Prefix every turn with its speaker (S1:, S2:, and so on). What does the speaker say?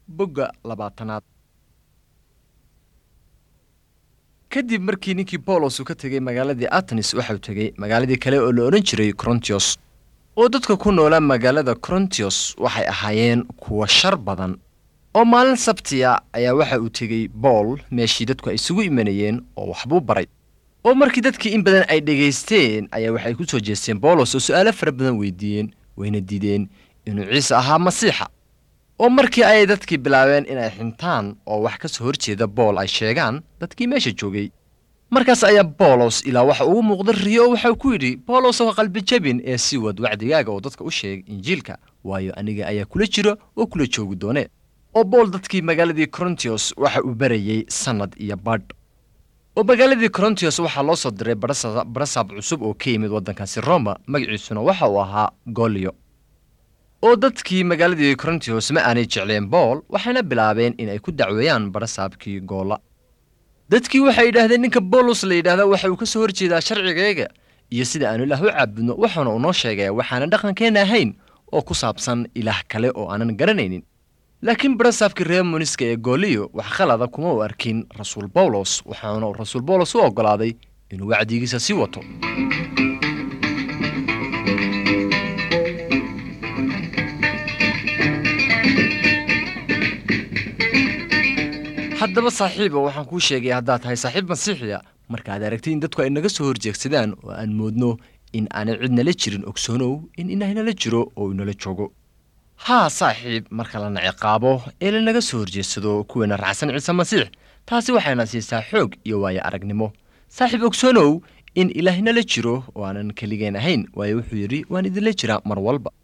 S1: bogga labaatanaad kadib markii ninkii boolos uu ka tegey magaaladii atenis waxauu tegey magaaladii kale oo la odhan jiray korontios oo dadka ku noolaa magaalada korontios waxay ahaayeen kuwa shar badan oo maalin sabtiya ayaa waxa uu tegey bool meeshii dadku ay isugu imanayeen oo waxbuu baray oo markii dadkii in badan ay dhegaysteen ayaa waxay ku soo jeesteen boolos oo su'aalo fara badan weydiiyeen wayna diideen inuu ciise ahaa masiixa oo markii ayay dadkii bilaabeen inay xintaan oo wax ka soo horjeeda bool ay sheegaan dadkii meesha joogay markaas ayaa boolos ilaa waxa ugu muuqda riyo oo waxau ku yidhi boolos oo qalbi jabin ee sii wad wacdigaaga oo dadka u sheeg injiilka waayo aniga ayaa kula jira oo kula joogi doone oo bool dadkii magaaladii korontios waxa uu barayey sannad iyo badh oo magaaladii korontios waxaa loo soo diray barasaab cusub oo ka yimid waddankaasi roma magaciisuna waxa uu ahaa golyo oo dadkii magaaladii korontios ma aanay jecleen bool waxayna bilaabeen inay ku dacweeyaan barasaabkii goola dadkii waxay yidhaahdeen ninka boolos la yidhaahda waxa uu ka soo horjeedaa sharcigayga iyo sida aanu ilaah u caabudno waxaana unoo sheegaya waxaana dhaqankeenna ahayn oo ku saabsan ilaah kale oo aanan garanaynin laakiin barasaabkii reer muniska ee gooliyo wax khalada kuma u arkin rasuul bawlos waxaana uu rasuul bawlos u oggolaaday inuu wacdigiisa sii wato haddaba saaxiiba waxaan kuu sheegay haddaad tahay saaxiib masiixiya markaad aragtay in dadku ay naga soo horjeegsadaan oo aan moodno in aanay cid nala jirin ogsoonow in inahnala jiro oo inala joogo haa saaxiib marka lana ciqaabo ee lanaga soo horjeedsado kuweena raacsan ciise masiix taasi waxayna siisaa xoog iyo waayo aragnimo saaxiib ogsoonow in ilaahnala jiro oo aanan keligeen ahayn waayo wuxuu yidhi waan idinla jiraa mar walba